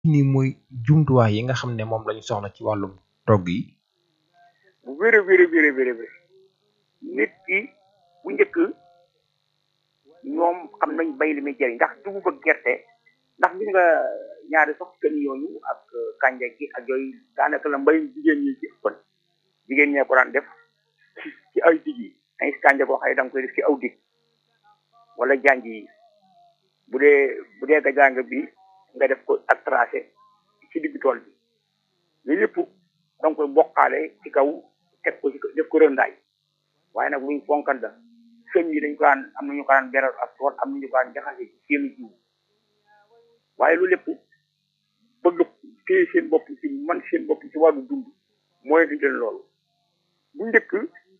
ni mooy jumtuwaay yi nga xam ne moom lañu soxla ci wàllum togg yi bu wér a wér a wér a wér a wér nit ki bu njëkk ñoom xam nañ bay li muy jëriñ ndax dugub ak gerte ndax gis nga ñaari sax kën yooyu ak kànja gi ak yooyu daanaka la mbay jigéen ñi ci ëppan jigéen ñee ko daan def ci ci ay dig yi ay kànja koo xëy da nga koy def ci aw dig wala janj yi bu dee bu dee ga jàng bi nga def ko ak tracé ci digg tool bi lu yëpp da nga koy bokkaale ci kaw teg ko ci def ko rëndaay waaye nag luñ fonkan da sëñ yi dañ ko daan am nañu ko daan beral ak tool am nañu ko daan jaxase ci seenu jiw waaye lu lépp bëgg téye seen bopp ci man seen bopp ci wàllu dund mooy di leen loolu bu njëkk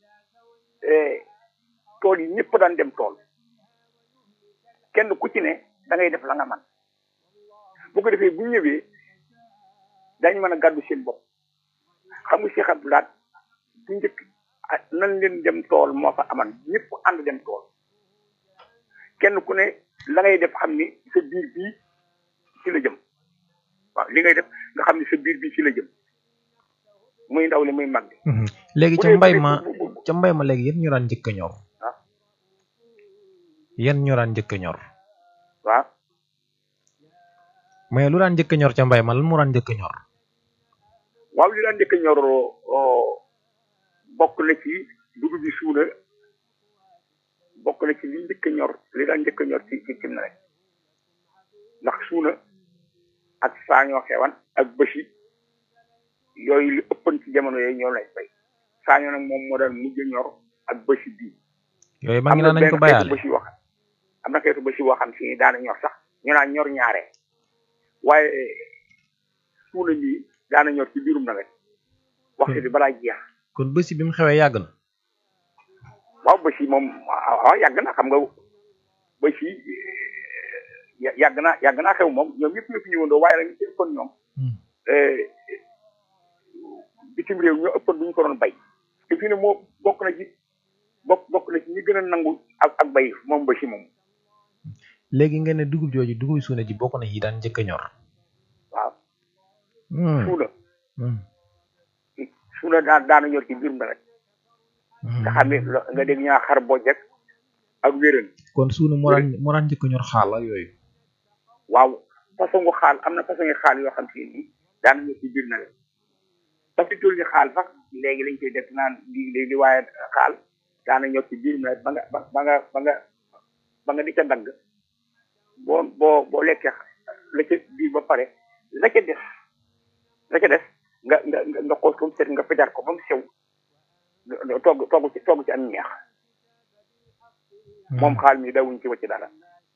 tool yi ñëpp daan dem tool kenn ku ci ne da ngay def la nga man bu ko defee bu ñëwee dañ mën a gàddu seen bopp xam nga Cheikh Abdou Lahad bu njëkk nan leen dem tool moo fa aman ñëpp ànd dem tool kenn ku ne la ngay def xam ni sa biir bii ci la jëm waaw li ngay def nga xam ni sa biir bii ci la jëm muy ndaw li muy mag bi léegi ca mbay ma ca mbay ma léegi yan ñu daan njëkk a ñor waaw yan ñu daan njëkk a ñor waaw mais lu daan njëkk a ñor ca mbay ma lan mu daan njëkk a ñor waaw li daan njëkk a ñor bokk na ci dugub bi suuna bokk na ci li njëkk a ñor li daan njëkk a ñor ci ci cim na rek ndax suuna ak saañoo xewan ak bësi yooyu li ëppan ci jamono yooyu ñoo lay bay saañoo nag moom moo daan mujj a ñor ak bësi bii yooyu maa ngi naan nañ ko bayaale bësi wax am na xeetu bësi boo xam si daana ñor sax ñu naan ñor ñaare waaye suuna nii daana ñor ci biirum nawet waxtu bi balaa jeex kon bësi bi mu xewee yàgg na waaw bësi moom waaw yàgg na xam nga bësi yàgg na yàgg naa xew moom ñoom ñëpp ñëpp ñëwandoo waaye nag ñu ci ëppoon ñoom bitim réew ñoo ëppoon bu ñu ko doon bay te fii ne moo bokk na ci bokk bokk na ci ñi gën a nangu ak ak bay moom bësi moom léegi nga ne dugub jooju dugub suuna ji bokk na yi daan njëkk a ñor waaw suuna suuna daan daana ñor ci biir rek nga xam ne nga dégg ñaa xar bojjek ak wéran kon suuna moo daan moo daan njëkk a ñor xaal ak yooyu waaw façon gu xaal am na façon ngi xaal yoo xam si ni daana ñor ci biir nawet parce que tul ni xaal sax léegi lañ koy def naan di di waaye xaal daana ñor ci biir nawet ba nga ba nga ba nga ba nga di ca dagg boo boo boo lekkee la ca biir ba pare la ca def la ca def nga nga nga xool ko mu set nga fejar ko ba mu sew togg togg ci togg ci am ñeex moom xaal mi dawuñ ci wacc dara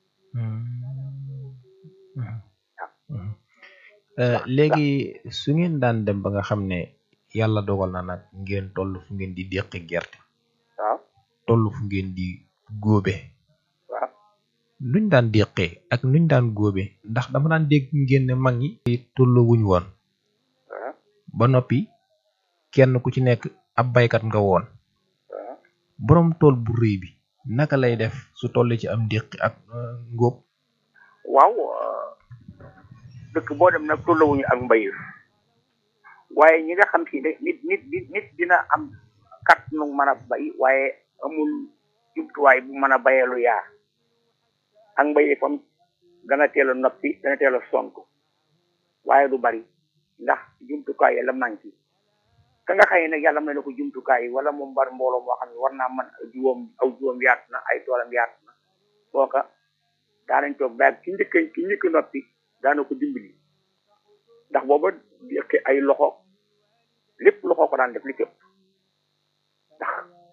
léegi su ngeen daan dem ba nga xam ne yàlla dogal na nag ngeen toll fu ngeen di déqi gerte waaw toll fu ngeen di góobe waaw nuñ daan déqee ak nuñ daan góobe ndax dama daan dégg ngeen ne mag ñi tollu wuñ woon waaw ba noppi kenn ku ci nekk ab baykat nga woon waaw boroom tool bu rëy bi naka lay def su tollee ci am déqi ak ngóob waaw dëkk boo dem nag tollawuñu ak mbay waaye ñi nga xam si ne nit nit nit dina am kat nu mën a bay waaye amul jumtuwaay bu mën a bayee lu yaar ak mbay fam dana teel a noppi dana teel a sonk waaye du bari ndax jumtukaay la manqué ka nga xëy nag yàlla may na ko jumtukaay yi wala moom bari mbooloo moo xam ne war naa mën juwóom aw juwóom yaatu na ay toolam yaatu na kooka daanañ toog daal ki njëkk ki njëkk noppi daana ko dimbali ndax booba yëkki ay loxo lépp loxo ko daan def li képp ndax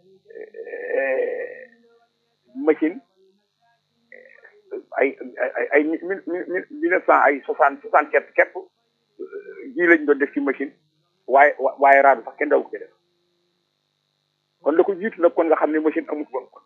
machine ay ay ay mille mille neuf cent ay soixante soixante sept képp ji lañ doon def ci machine waaye waaye raadu sax kenn daw ko ci def kon la ko jiitu nag kon nga xam ne machine amut woon kon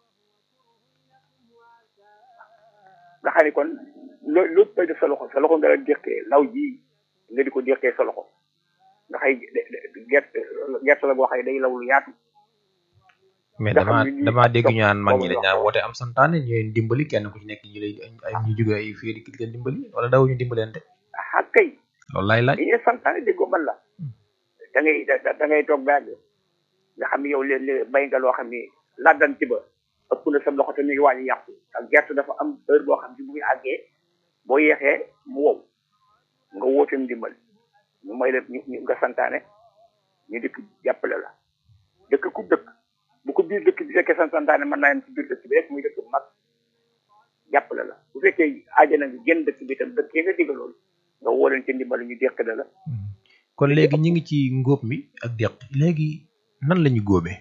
nga xam ne kon loo lépp bay def sa loxo sa loxo nga la déqee law ji nga di ko déqee sa loxo nga xay gerte gerte la boo xëy day law lu yaatu mais nga xam dama ne nii dama dégg ñu naan mag ñi boobu dañ naan woote am santaane ñu leen dimbali kenn ku ci nekk ñu lay ay ñu jóge ay fii di leen dimbali wala daw ñu dimbalante ah kay loolu lay laaj li ñuy santaane déggoo man la da ngay da da ngay toog baag nga xam ne yow léeg-léeg bay nga loo xam ni làddan ci ba ëpp na sa loxo te mi ngi waaj a yàqu ak gerte dafa am heure boo xam ne bu ngi àggee boo yeexee mu wow nga woote ndimbal ñu may la ñu ñu nga santaane ñu dëkk jàppale la dëkk ku dëkk bu ko biir dëkk bi fekkee san santaane mën naa yem ci biir dëkk bi rek muy dëkk bu mag jàppale la bu fekkee aajana nga génn dëkk bi tam dëkk yi nga digalool nga woo leen ci ndimbal ñu deqale la kon léegi ñi ngi ci ngóob mi ak deq léegi nan la ñu góobee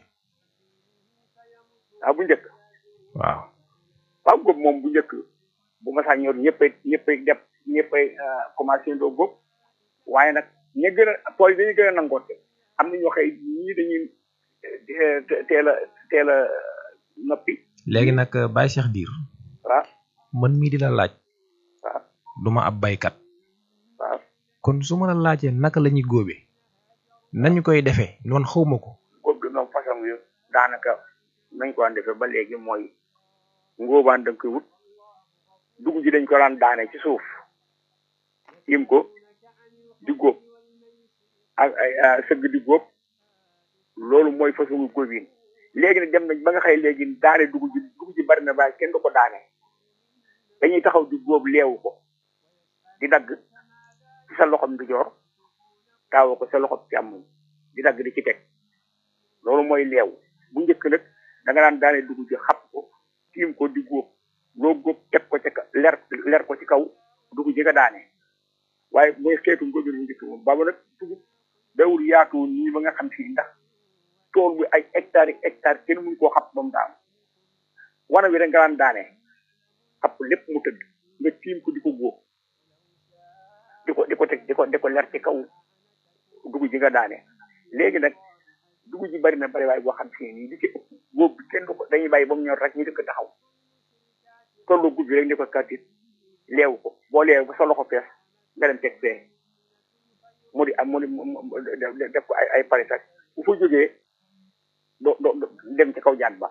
waaw bu njëkk waaw waaw góob moom bu njëkk bu ma saa ñor ñëppay ñëppay def ñëppay commencé ndoo góob waaye nag ña gën a tool yi dañuy gën a nangoote am na ñoo xëy ñii dañuy teel a teel a noppi léegi nag Baye Cheikh Diir waaw man mii di la laaj waaw duma ab baykat waaw kon su ma la laajee naka la ñuy góobee nañu koy defee noonu xawma ko góob gi moom façon yu daanaka nañ ko daan defee ba léegi mooy ngóobaan da nga koy wut dugub ji dañ ko daan daane ci suuf yim ko di góob ak ay sëgg di góob loolu mooy façon góobin léegi nag dem nañ ba nga xëy léegi daane dugub ji dugub ji bari na waaye kenn du ko daane dañuy taxaw di góob leewu ko di dagg ci sa loxom ndijoor taawoo ko sa loxom càmmoñ di dagg di ci teg loolu mooy leew bu njëkk nag da nga daan daane dugub ji xapp ko tiim ko di góob loo góob teg ko ca leer leer ko ci kaw dugub ji nga daane waaye mooy xeetu ngóobin bu njëkk moom baba nag dugub dawul yaatu nii ba nga xam si ndax tool bi ay hectares yi hectares kenn mënu koo xapp ba mu daanu wana wi rek nga daan daane xapp lépp mu tëdd nga tiim ko di ko góob di ko di ko teg di ko di ko leer ci kaw dugub ji nga daane léegi nag dugub ji bari na bari waaye boo xam si nii li ci ëpp góob bi kenn du ko dañuy bàyyi ba mu ñor rek ñu dëkk taxaw tollu gub bi rek ni ko kàttit leew ko boo leew ba sa loxo fees nga dem teg fee mu di am mu di def ko ay ay pare sax bu fa jógee do do dem ci kaw jaan ba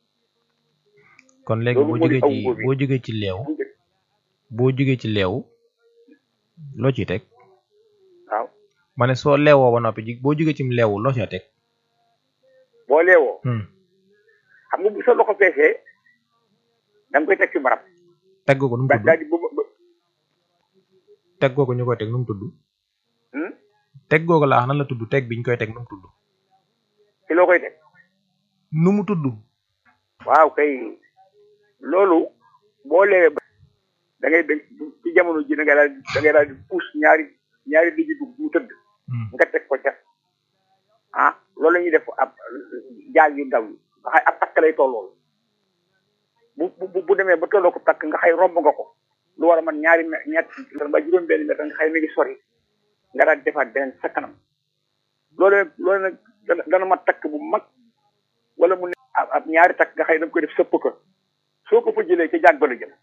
kon léegi boo jógee ci boo jógee ci leew boo jógee ci leew loo ciy teg waaw ma ne soo leewoo ba noppi ji boo jógee ci leewu loo ca teg boo leewoo xam nga bu sa loxo feesee da nga koy teg ci barab teg ko nu mu tudd daal di ba teg ko ñu koy teg nu mu tudd teg googu laa wax nan la tudd teg bi ñu koy teg nu mu tudd ci loo koy teg nu mu tudd waaw kay loolu boo leewee da ngay dégg ci jamono ji da ngay daal da ngay daal di puus ñaari ñaari diggi dugub mu tëdd nga teg ko ca ah loolu la ñuy def ab jaag yu ndaw yi nga xay ab takk lay tollool bu bu bu demee ba tolloo ko takk nga xay romb nga ko lu war a man ñaari me ñett ba juróom benn mètre nga xay mi ngi sori nga daal di defaat beneen sa kanam loolu loolu nag dana dana ma takk bu mag wala mu ne ab ñaari takk nga xay da nga koy def sëpp ko soo ko fa jëlee ca jaag ba la jëm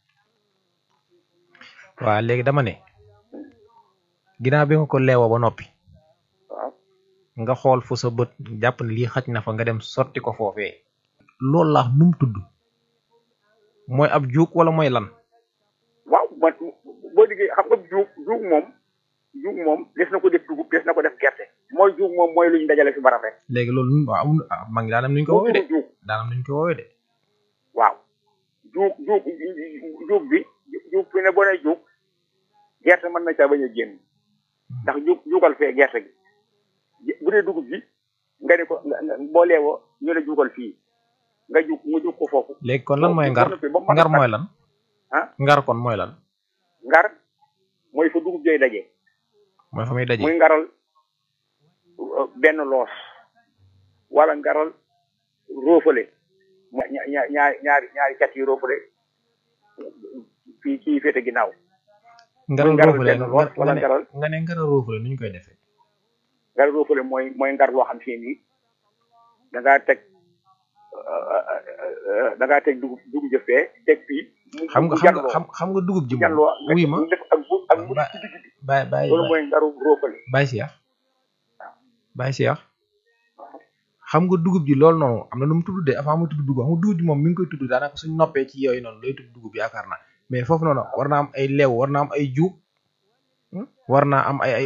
waaw léegi dama ne ginnaaw bi nga ko leewoo ba noppi waaw nga xool fu sa bët jàpp ne lii xaj na fa nga dem sotti ko foofee loolu laax nu mu tudd mooy ab juug wala mooy lan waaw man boo diggee xam nga juug juug moom juug moom des na ko def dugub des na ko def gerte mooy juug moom mooy lu ñu dajale fi barab rek léegi loolu nun waaw amul mag ngi daanam nuñ ko woowee de juug daanam nuñ ko woowee de waaw juug juug juug bi juug fi ne boo nee juug gerte mën na caa bañ a génn ndax juug juugal fee gerte gi bu dee dugub bi nga ne ko boo leewoo ñu ne juugal fii nga juug mu juug ko foofu léegi kon lan mooy ngar ngar mooy lan ah ngar kon mooy lan ngar mooy fa dugub jooy daje mooy fa muy daje muy ngaral benn loos wala ngaral roofale ña ña ñaari ñaari ñaari cat yi roofale fii kii féete ginnaaw ngaral ngaral roofule benn loos wala nga ne ngaral nga ne ngaral roofule nu ñu koy defee ngaral roofale mooy mooy ngar loo xam si nii da ngaa teg da ngaa teg dugub dugub jëfee teg fii mu xam nga mu xam nga janloo xam xam nga dugub ji moom janloo wuy ma nga def ak bu ak bu Ba- ci digg bi bàyyi bàyyi loolu mooy ngaru roofale bàyyi Cheikh bàyyi Cheikh xam nga dugub ji loolu noonu am na nu mu tudd de avant mu tudd dugub xam nga dugub ji moom mi ngi koy tudd daanaka suñ noppee ci yooyu noonu lay tudd dugub yaakaar naa mais foofu noonu war naa am ay leew war naa am ay juug war naa am ay ay